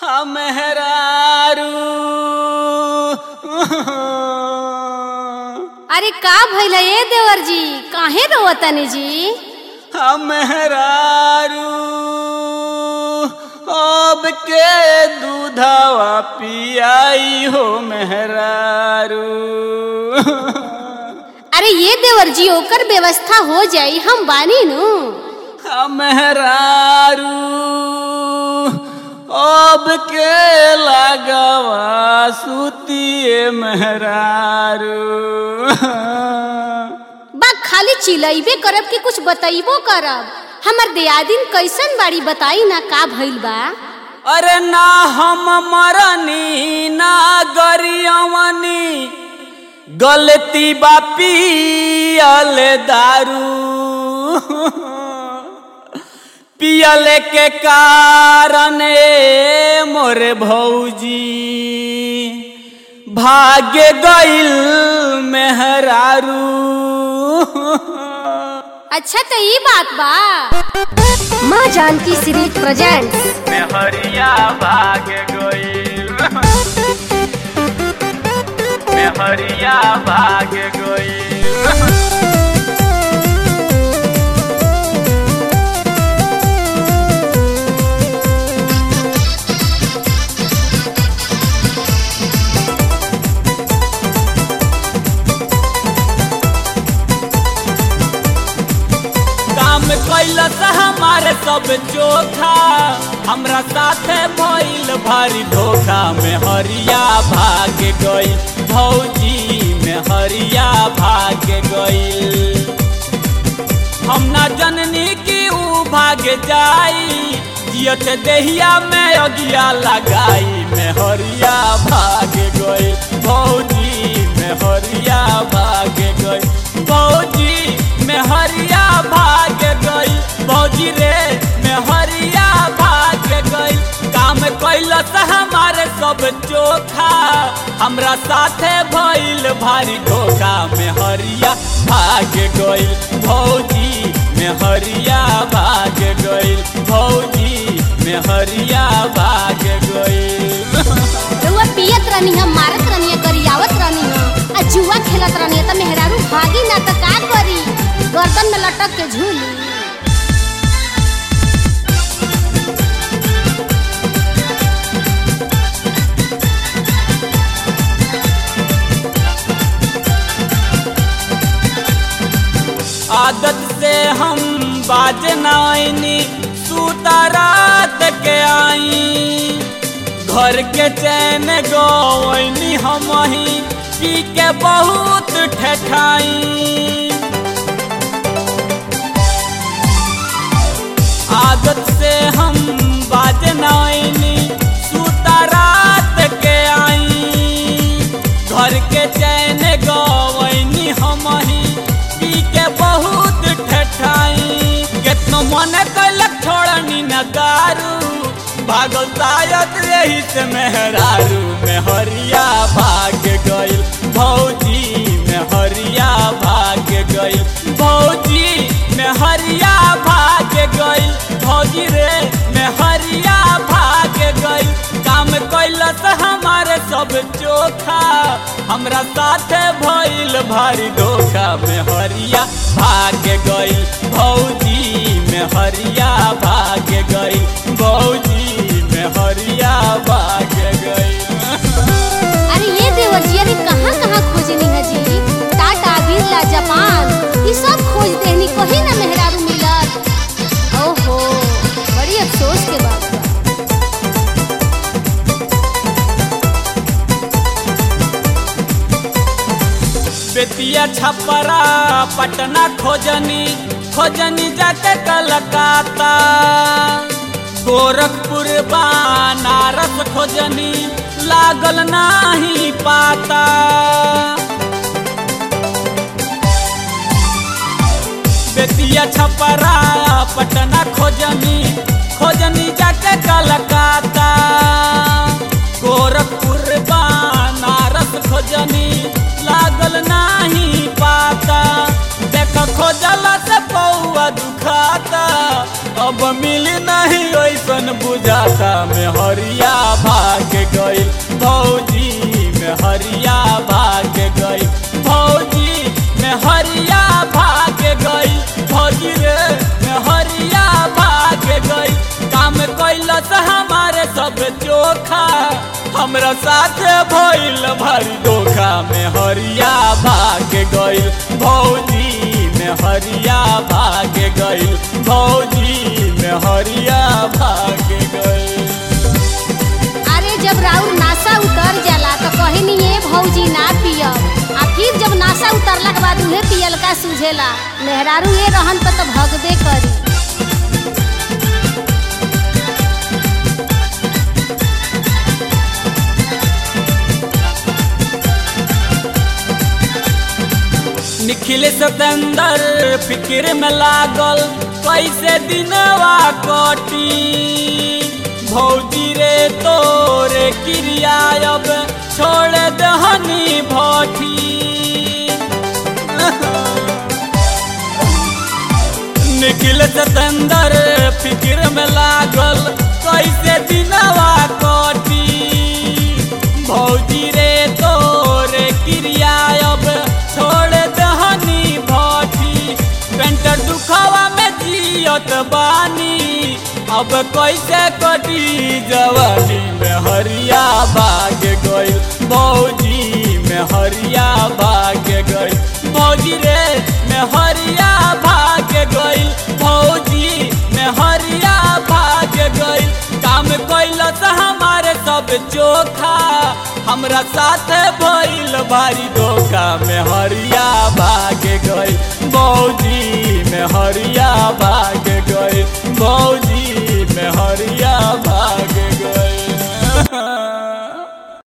मेहरारू अरे का भइल ए देवर जी काहे रोवतनी जी मेहरारू अब के दूधवा पियाई हो मेहरारू अरे ये देवर जी ओकर व्यवस्था हो जाई हम बानी नु मेहरारू अब के लगवा सुतिए मेहरारू बा खाली चिलैबे करब कि कुछ बतैबो करब हमर दियादिन कैसन बाड़ी बताई ना का भइल बा अरे ना हम मरनी ना गरियवनी गलती बा पियल दारू पियल के कारण ए मोरे भौजी भाग्य गइल मेहरारू अच्छा तो ई बात बा माँ जानकी सीरीज प्रेजेंट्स मेहरिया भाग गइल मेहरिया भाग गइल काम कैलस हमारे सब चोखा हमरा साथे भइल भारी धोखा में हरिया भाग गइल भौजी में हरिया भाग गइल हम ना जननी की ऊ भाग जाई जियत देहिया में अगिया लगाई में हरिया भाग गइल भौजी में हरिया भाग गइल भौजी में हरिया भाग गइल भौजी रे में हरिया भाग गइल काम कैलस हमारे सब चोखा हमरा साथे भइल भारी धोखा में हरिया भाग गइल भौजी में हरिया भाग गइल भौजी में हरिया भाग गइल रउआ पियत रहनी हम मारत रहनी गरियावत रहनी हम आ जुआ खेलत रहनी त मेहरारू भागी ना त का करी गर्दन में लटक के झूली आदत से हम बाज नाइनी सूता रात के आई घर के चैन गवैनी हम ही पी के बहुत ठठाई आदत से हम बाज नाइनी सूता रात के आई घर के चैन गवैनी हम ही पी के बहुत ठठाई केतनो मन कैलक छोड़नी न दारू भागल शायद यही से मेहरारू में हरिया भाग गइल भौजी में हरिया भाग गइल भौजी में हरिया भाग गइल भौजी रे में हरिया भाग गइल काम कैलस हमारे सब चोखा हमरा साथे भइल भारी धोखा में हरिया भाग गइल भौजी में हरिया भाग गइल भौजी में हरिया भाग गइल अरे ये देवर जी अरे कहाँ कहाँ खोजनी है जी टाटा बिरला जापान ये सब खोज देनी कहीं ना मेहरारू मिलत ओहो बड़ी अफसोस के बात बा बेतिया छपरा पटना खोजनी खोजनी जाके कलकत्ता गोरखपुर बनारस खोजनी लागल नाही पाता बेतिया छपरा पटना खोजनी खोजनी जाके कलकत्ता गोरखपुर बनारस खोजनी लागल नाही पाता देख खोजला से पौआ दुखाता अब मिली नहीं ओइसन बुझाता में हरिया कैलस हमारे सब चोखा हमरा साथ भइल भरी धोखा में हरिया भाग गइल भौजी में हरिया भाग गइल भौजी में हरिया भाग गइल अरे जब राउर नासा उतर जाला तो कहे नहीं ये भौजी ना पियब आ फिर जब नासा उतरला के बाद उहे पियल का सूझेला मेहरारू ये रहन पर तो भगबे करी निखिल सतेंदर फिक्र में लागल कैसे दिनवा कटी भौजी रे तोरे क्रिया अब छोड़ दहनी भठी निखिल सतेंदर फिक्र में लागल कैसे दिनवा कटी भौजी रे तोरे क्रिया अब छोड़ दहनी भठी पेंटर दुखवा में जियत बानी अब कैसे कटी जवानी में हरिया भाग गइल भौजी में हरिया भाग गइल भौजी रे में हरिया भाग गइल भौजी में हरिया भाग गइल काम कैलस हमारे सब चोखा हमरा साथ भइल भारी धोखा में हरिया भाग गइल